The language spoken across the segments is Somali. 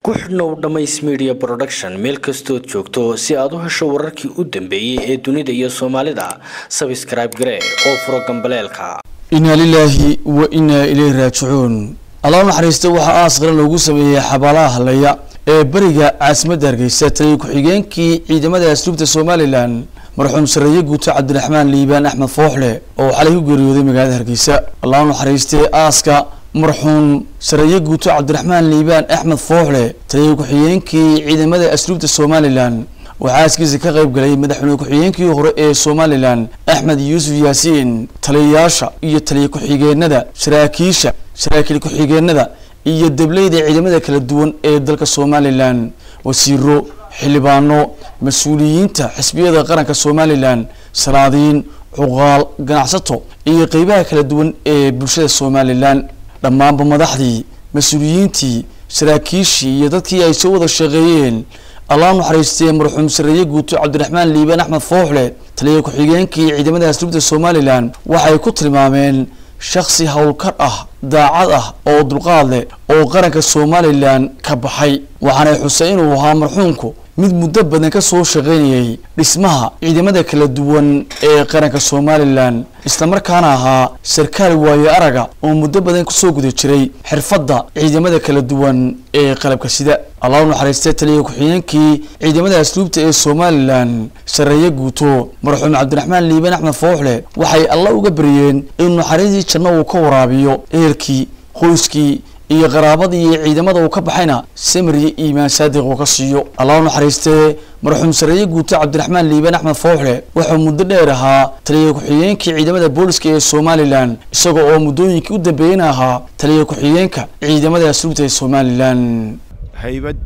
ku xidhnow dhammays media production meel kastood joogto si aad u hesho wararkii u dambeeyey ee dunida iyo soomaalida sabscribe garee oo furo gambaleelka inaa lilaahi wa inaa ilayhi raajicuun allah u naxariista waxaa aas qaran loogu sameeyey xabaalaha hadlaya ee beriga caasimadda hargeysa taliya ku-xigeenkii ciidamada asluubta somalilan marxuum sareeye guuto cabdiraxmaan liibaan axmed fooxle oo xalay ku geeriyooday magaalada hargeysa allah u naxariistay aaska marxuum sareeye guuto cabdiraxmaan liibaan axmed fooxle taliya ku-xigeenkii ciidamada asluubta somalilan waxaa aaskiisa ka qayb galay madaxweyne ku-xigeenkii hore ee somalilan axmed yuusuf yaasiin taliyayaasha iyo taliya ku-xigeenada saraakiisha saraakiil ku-xigeenada iyo dableyda ciidamada kala duwan ee dalka somalilan wasiiro xildhibaano mas-uuliyiinta xisbiyada qaranka somalilan salaadiin cuqaal ganacsato iyo qeybaha kala duwan ee bulshada somalilan dhammaanba madaxdii mas-uuliyiintii saraakiishii iyo dadkii ay soo wada shaqeeyeen allah u naxariistay marxuum sareeye guuto cabdiraxmaan liibaan axmed fooxle taliya ku-xigeenkii ciidamada asluubta somalilan waxay ku tilmaameen shaksi howlkar ah daacad ah oo dulqaad leh oo qaranka somalilan ka baxay waxaanay xusay inuu ahaa marxuumku mid muddo badan ka soo shaqaynayay dhismaha ciidamada kala duwan ee qaranka somalilan islamarkaana ahaa sarkaal waayo araga oo muddo badan kusoo guda jiray xirfadda ciidamada kala duwan ee qalabka sida allah u naxariistay taliya ku-xigeenkii ciidamada asluubta ee somalilan sareeye guuto marxuum cabdiraxmaan liibaan axmed fooxle waxay alla uga baryeen inuu naxariistii janno uu ka waraabiyo ehelkii qoyskii iyo qaraabadii iyo ciidamada uu ka baxayna samir iyo iimaan saadiq uu ka siiyo allah u naxariistee marxuum sareeye guuto cabdiraxmaan liibaan axmed fooxle wuxuu muddo dheer ahaa taliya ku-xigeenkii ciidamada booliska ee somalilan isaga oo muddooyinkii u dambeeyeyna ahaa taliya ku-xigeenka ciidamada asluubta ee somalilan haybad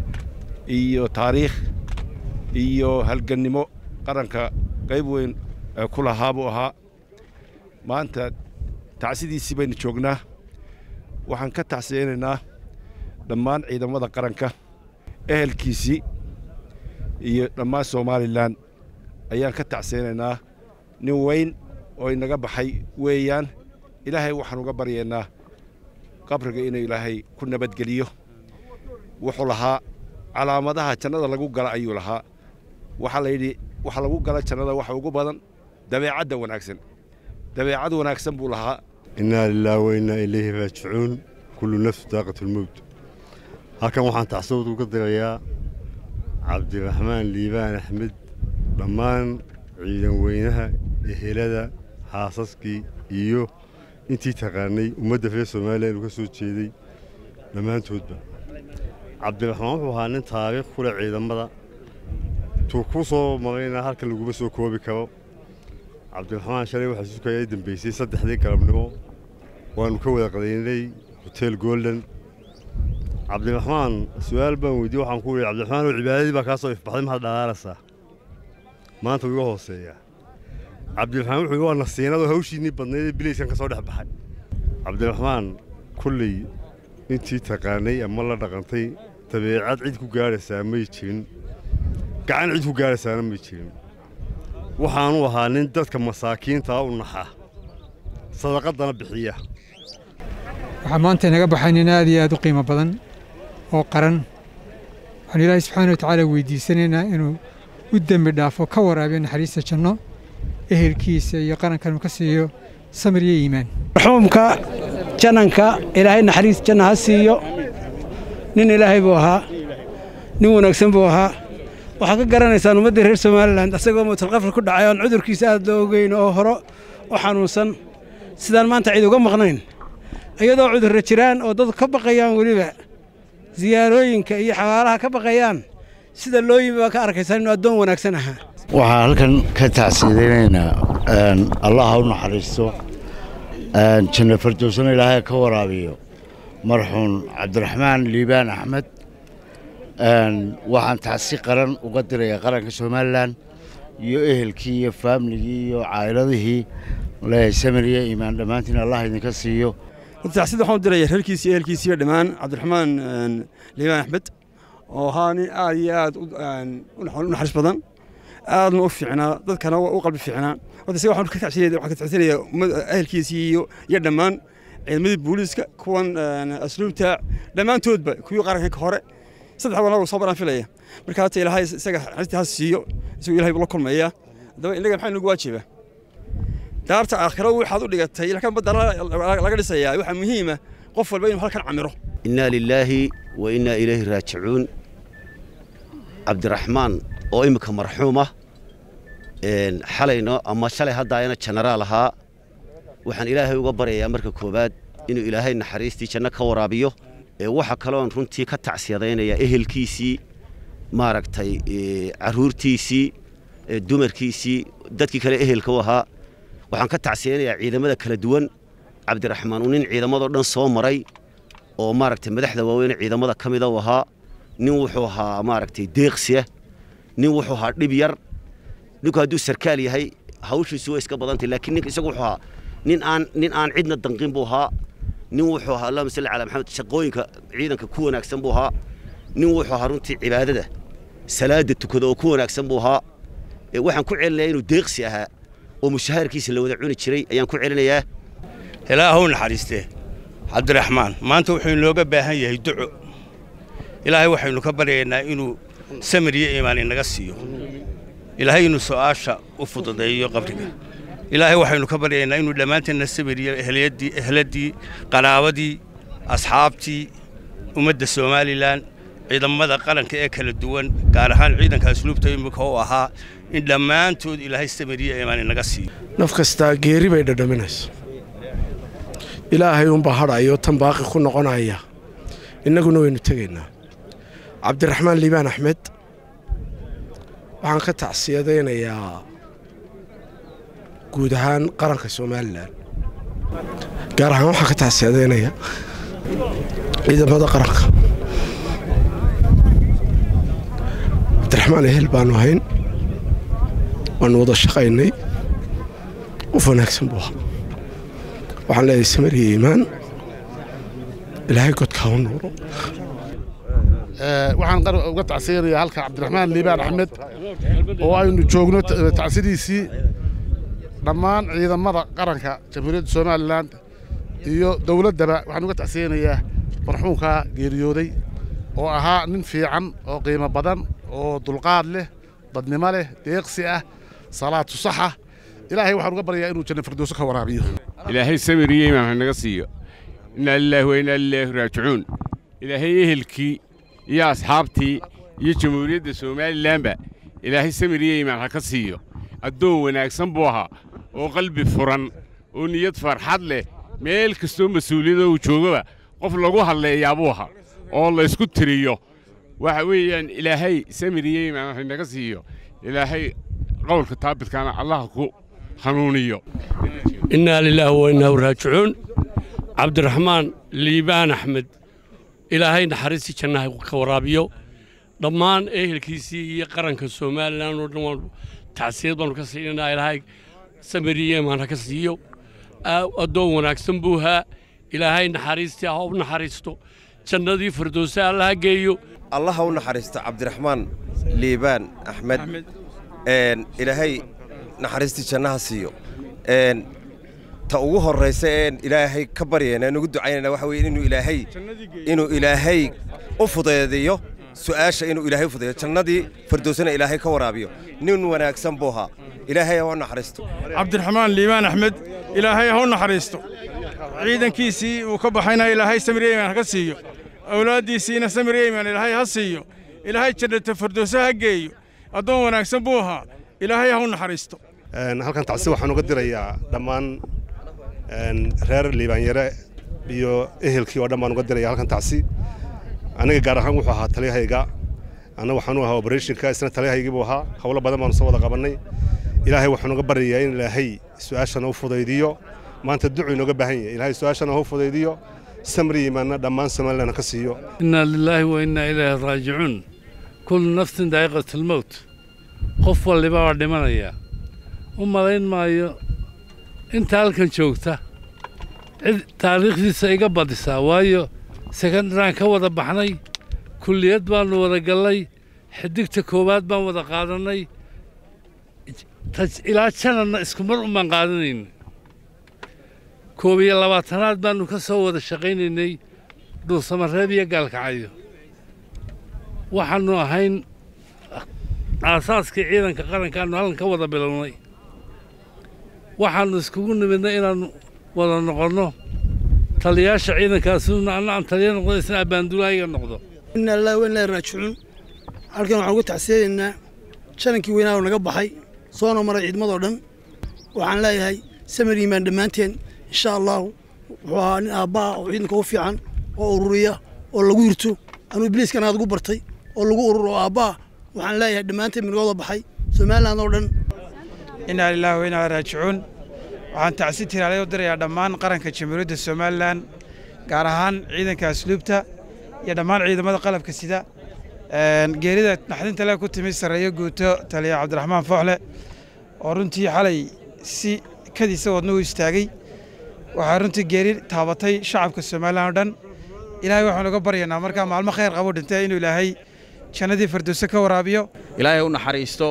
iyo taariikh iyo halgannimo qaranka qayb weyn ku lahaa buu ahaa maanta tacsidiisii baynu joognaa waxaan ka tacsiyeynaynaa dhammaan ciidamada qaranka ehelkiisii iyo dhammaan somalilan ayaan ka tacsiyeynaynaa nin weyn oo inaga baxay weeyaan ilaahay waxaan uga baryaynaa qabriga inuu ilaahay ku nabadgeliyo wuxuu lahaa calaamadaha jannada lagu gala ayuu lahaa waxaa layidhi waxa lagu gala jannada waxa ugu badan dabeecadda wanaagsan dabeecad wanaagsan buu lahaa innaa lilaahi wa innaa ilayhi raajicuun kullu nafsu daaqatulmowt halkan waxaan tacsawad uga dirayaa cabdiraxmaan liibaan axmed dhammaan ciidan weynaha ehelada xaasaskii iyo intii taqaanay ummadda reer soomaaliya inuu ka soo jeeday dhammaantoodba cabdiraxmaan wuxuu ahaa nin taariikh ku leh ciidamada tuu ku soo marayna halkan laguma soo koobi karo cabdiraxmaan shalay waxaa sukaya ay dambaysay saddexdii galabnimo waannu ka wada qadaynay hotel golden cabdiraxmaan su-aal baan weydiye waxaan ku yidhi cabdiraxmaan oo cibaadadii baa kaa soo ifbaxday maxaad dhalaalaysaa maanta wuu iga hooseeyaa cabdiraxmaan wuxuu yidhi waa nasiinadoo hawshiinnii badnaydee bilayskan ka soo dhex baxay cabdiraxmaan kulley intii taqaanay ama la dhaqantay dabeecad cid ku gaadhaysaa may jirin gacan cid ku gaadhaysaana may jirin waxaanu ahaa nin dadka masaakiintaa u naxa sadaqadana bixiya waxaa maanta inaga baxay nin aad iyo aad u qiimo badan oo qaran waxaanu ilaahay subxaana watacaala weydiisanaynaa inuu u dembi dhaafo ka waraabiyo naxariista janno ehelkiisa iyo qarankan uu ka siiyo samir iyo iimaan marxuumka jananka ilaahay naxariis janna ha siiyo nin ilaahay buu ahaa nin wanaagsan buu ahaa waxaad ka garanaysaan ummaddii reer somalilan asagoo mutalqafri ku dhacay oon cudurkiisa aad loo ogeyn oo hore u xanuunsan sidaan maanta cid uga maqnayn iyadoo cudurra jiraan oo dadku ka baqayaan weliba siyaarooyinka iyo xabaalaha ka baqayaan sida loo yimi baa ka arkaysaan inuu addoon wanaagsan ahaa waxaan halkan ka tacsiidaynaynaa allah ha u naxariisto janno fardowsana ilaahay ka waraabiyo marxuum cabdiraxmaan liibaan axmed waxaan tacsi qaran uga dirayaa qaranka somalilan iyo ehelkii iyo faamligii iyo caa'iladihii leeyahay samir iyo iimaan dhammaantiin allah idinka siiyo tacsida waxaan u diraya reerkiisi iyo ehelkiisiiyo dhammaan cabdiraxmaan liibaan axmed oo ahaa nin aad iyo aad u naxariis badan aadna u fiicnaa dadkana u qalbi fiicnaa horta isaga waxaan ka tacsinayaa ehelkiisii iyo dhammaan ciidamadii booliiska kuwan asluubta dhammaantoodba kuwii qaranka hore saddex wana soo baraan filaya marka hata ilaahay isaga naxariistii ha siiyo isagoo ilahay buu la kulmaya haddaba innaga maxaa nagu waajiba daarta aakhiro waxaad u dhigatay halkan badda laga dhisayaa waxaa muhiima qof walba inuu halkan camiro innaa lilaahi wa innaa ilayhi raajicuun cabdiraxmaan oo imminka marxuuma xalayno ama shalay haddaayana jenaraal ahaa waxaan ilaahay uga baryayaa marka koowaad inuu ilaahay naxariistii janno ka waraabiyo waxa kaloon runtii ka tacsiyadaynayaa ehelkiisii maaragtay carruurtiisii dumarkiisii dadkii kale ehelka u ahaa waxaan ka tacsiyaynayaa ciidamada kala duwan cabdiraxmaan uu nin ciidamadoo dhan soo maray oo maaragtay madaxda waaweyne ciidamada ka mida u ahaa nin wuxuu ahaa maaragtay deeqsiya nin wuxuu ahaa dhib yar ninku hadduu sarkaal yahay hawshiisu way iska badantay laakiin ninka isagu wuxuu ahaa nin aan nin aan cidna danqin buu ahaa nin wuxuu ahaa allahuma salli calaa maxamed shaqooyinka ciidanka ku wanaagsan buu ahaa nin wuxuu ahaa runtii cibaadada salaada tukada oo ku wanaagsan buu ahaa waxaan ku celinayaa inuu deeqsi ahaa oo mushahaarkiisa la wada cuni jiray ayaan ku celinayaa ilaahow naxariistee cabdiraxmaan maanta wuxuu inooga baahan yahay duco ilaahay waxaynu ka baryaynaa inuu samir iyo iimaan inaga siiyo ilaahay inuu su'aasha u fududeeyo qabriga ilaahay waxaynu ka baryaynaa inuu dhammaanteenna samir iyo ehliyaddii ehladii qanaabadii asxaabtii ummadda somalilan ciidamada qaranka ee kala duwan gaar ahaan ciidanka asluubta imika u ahaa in dhammaantood ilaahay samir iyo iimaan inaga siiyo naf kastaa geeri bay dhadhaminayso ilaahay unbaa hadhayo tan baaqi ku noqonaya innaguna waynu tegaynaa cabdiraxmaan liibaan axmed waxaan ka tacsiyadaynayaa guud ahaan qaranka somalilan gaar ahaan waxaan ka tacsiyadaynayaa ciidamada qaranka cabdiraxmaan ehel baanu ahayn waanu wada shaqaynay qof wanaagsan buu ahaa waxaan leeyahay samir iyo iimaan ilaahay godka ha u nuuro waxaan uga tacsiyanayaa halka cabdiraxmaan liibaan axmed oo aynu joogno tacsidiisii dhammaan ciidamada qaranka jamhuuriyadda somalilan iyo dowladdaba waxaan uga tacsiyanayaa marxuumkaa geeriyooday oo ahaa nin fiican oo qiimo badan oo dulqaad leh dadnimo leh deeqsi ah salaatu saxa ilaahay waxaan uga baryayaa inuu janna firdowso ka waraabiyo ilaahay samir iyo iimaan hanaga siiyo innaa lilaahi wa innaa lilaahi raajicuun ilaahay ehelkii iyo asxaabtii iyo jamhuuriyadda somalilanba ilaahay samir iyo iimaan ha ka siiyo addoon wanaagsan buu ahaa oo qalbi furan oo niyad farxad leh meel kastoo mas-uuliyada uu joogaba qof lagu hadleeyaa buu ahaa oo laysku tiriyo waxa weeyaan ilaahay samir iyo iimaan hanaga siiyo ilaahay qowlka taabidkaana allah ku hanuuniyo innaa lilaahi wa innaa raajicuun cabdiraxmaan liibaan axmed ilaahay naxariistii jannaha ka waraabiyo dhammaan ehelkiisii iyo qaranka somalilan oo dhan waan tacsiyad baanu ka siinanaa ilaahay samiriyo imaan ha ka siiyo addoon wanaagsan buu haa ilaahay naxariistii ha u naxariisto jannadii firdowse alla ha geeyo allah ha u naxariisto cabdiraxmaan liibaan axmed ilaahay naxariistii jannaha siiyo ta ugu horraysa een ilaahay ka baryayna aan ugu ducaynayna waxa weeye inuu ilaahay inuu ilaahay u fudeediyo su'aasha inuu ilaahay u fudeediyo jannadii firdowsana ilaahay ka waraabiyo nin wanaagsan buu ahaa ilaahay ha u naxariisto cabdiraxmaan liibaan axmed ilaahay ha u naxariisto ciidankiisii uu ka baxayna ilaahay samir yeyman ha ka siiyo awlaaddiisiina samir yeyman ilaahay ha siiyo ilaahay jannata firdowse ha geeyo addoon wanaagsan buu ahaa ilaahay ha u naxariisto halkan tacsi waxaan uga dirayaa dhammaan reer liibaanyare iyo ehelkii oo dhan baan uga diraya halkan tacsi aniga gaar ahaan wuxuu ahaa taliyahayga anna waxaanu ahaa oberethonka isna taliyahaygii buu ahaa howlo badan baanu soo wada qabannay ilaahay waxaan uga baryayaa in ilaahay su-aashana u fudaydiyo maanta ducu inooga baahan yahay ilaahay su-aashana ha u fudaydiyo samri imaanna dhammaan somalilan ka siiyo innaa lilaahi wa innaa ilaahi raajicuun kullu nafsin daa'iqat almowt qof walliba waa dhimanayaa u malayn maayo inta halkan joogta cid taariikhdiisa iga badisaa waayo sekandaraan ka wada baxnay kulliyad baannu wada gallay xidigta koowaad baan wada qaadannay ilaa jananna isku mar umaan qaadanayna koob iyo labaatanaad baannu ka soo wada shaqaynaynay dhuusamareeb iyo gaalkacyo waxaannu ahayn aasaaskii ciidanka qarankaannu halkan ka wada bilownay waxaannu iskugu nimidnay inaannu wada noqonno taliyaasha ciidankaasuna anna aan taliya noqdo isna abbaandulaayiga noqdo inna lillahi wa inna ilaihi raajicuun halkan waxaan uga tacsiyadaynaa shanankii weynaa oo naga baxay soona maray ciidamadoo dhan waxaan leeyahay samir yimaan dhammaanteen insha allahu wuxuu ahaa nin aabba'a oo ciidanka u fiican oo ururiya oo lagu yirto anuu ibliiskan aad ugu bartay oo lagu ururo oo aabba'a waxaan leeyahay dhammaanteen minagooda baxay somaliland oo dhan inaa lilaahi wa inaa raajicuun waxaan tacsi tiraalay u dirayaa dhammaan qaranka jamhuuriyadda somalilan gaar ahaan ciidanka asluubta iyo dhammaan ciidamada qalabka sida geerida naxdinta le ku timi sarreeyo guuto taliya cabdiraxmaan fooxle oo runtii xalay si kadiisa wadna u istaagay waxaa runtii geeri taabatay shacabka somalilan oo dhan ilaahay waxaanu uga baryaynaa markaa maalmo khayr qabo dhintay inuu ilaahay jannadii firdowse ka waraabiyo ilaahay u naxariisto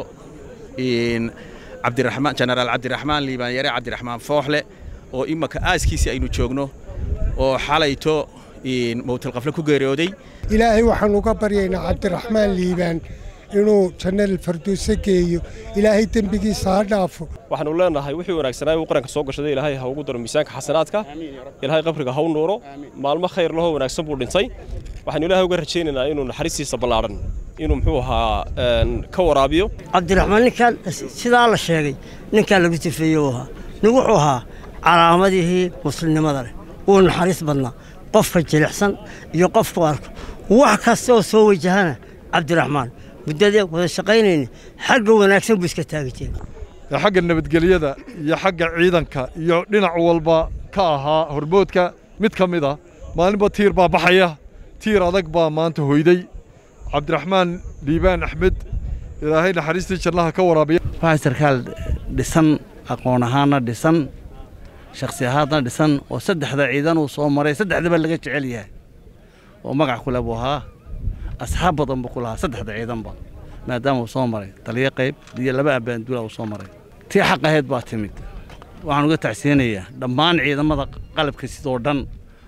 cabdiraxmaan jenaraal cabdiraxmaan liibaan yare cabdiraxmaan fooxle oo imaka aaskiisii aynu joogno oo xalayto mowtalqafle ku geeriyooday ilaahay waxaanu uga baryaynaa cabdiraxmaan liibaan inuu jannada firdowse geeyo ilaahay dembigiisa ha dhaafo waxaanu leenahay wixii wanaagsanaa uu qaranka soo gashaday ilaahay ha ugu daro miisaanka xasanaadka ilaahay qabriga ha u nuuro maalmo khayr lahoo wanaagsan buu dhintay waxaanu ilaahay uga rajaynaynaa inuu naxariistiisa ballaadhan inuu muxuu ahaa ka waraabiyo cabdiraxmaan ninkaan sidaa la sheegay ninkaan lagu tifeeye uu ahaa nin wuxuu ahaa calaamadihii muslimnimada leh wuu naxariis badnaa qofka jilicsan iyo qofku arko wax kasta oo soo wajahana cabdiraxmaan muddadee wada shaqaynayna xagga wanaagsan buu iska taagi jiray xagga nabadgelyada iyo xagga ciidanka iyo dhinac walba ka ahaa hormoodka mid ka mid ah maalinba tiir baa baxaya tiir adag baa maanta hoyday cabdiraxmaan liibaan axmed ilaahay naxariistii jannaha ka waraabiya waxaa sarkaal dhisan aqoon ahaana dhisan shakhsi ahaadna dhisan oo saddexda ciidan uu soo maray saddexdaba laga jecel yahay oo magac kule buu ahaa asxaab badan buu ku lahaa saddexda ciidanba maadaama uu soo maray taliyo qayb iyo laba abbaanduula uu soo maray tii xaq ahayd baa timid waxaan uga tacsiyanayaa dhammaan ciidamada qalabka sidoo dhan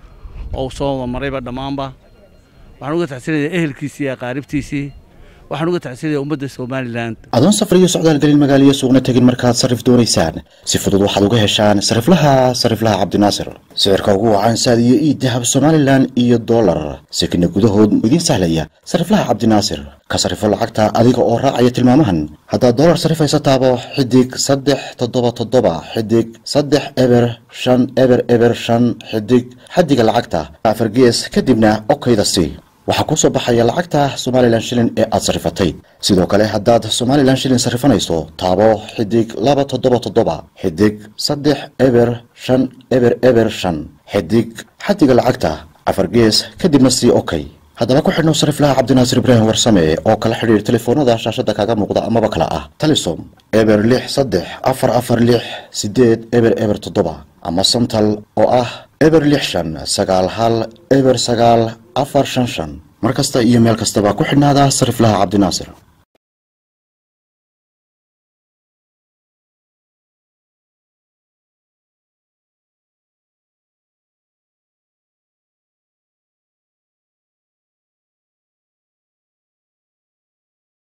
oo uu soo marayba dhammaanba waxaan uga tacsiyanayaa ehelkiisii iyo aqaaribtiisii waxaan uga tacsiyanayaa ummadda somalilan adoon safar iyo socdaal gelin magaaliyo suuqna tegin markaad sarrif doonaysaan si fudud waxaad uga heshaan sariflaha sariflaha cabdinaasir sicirka ugu wacan saad iyo ii dahab somalilan iyo dollar sekina gudahood idiin sahlaya sariflaha cabdinaasir ka sarifo lacagta adiga oo raacaya tilmaamahan haddaad dollar sarifaysa taabo xidig saddex toddoba toddoba xidig saddex eber shan eber eber shan xidig xaddiga lacagta afar gees kadibna okayda si waxaa kuu soo baxaya lacagta somalilan shilin ee aad sarrifatay sidoo kale haddaad somalilan shilin sarrifanayso taabo xidig laba toddoba toddoba xidig saddex eber shan eber eber shan xidig xaddiga lacagta afar gees kadibna sii okay haddaba ku xidhnow sariflaha cabdinaasir ibraahim warsame oo kala xidhiir telefoonada shaashadda kaaga muuqda amaba kala ah talisom eber lix saddex afar afar lix sideed eber eber toddoba ama santal oo ah eber lix shan sagaal hal eber sagaal afar shan shan mar kasta iyo meel kastaba ku xidhnaada sariflaha cabdinaasir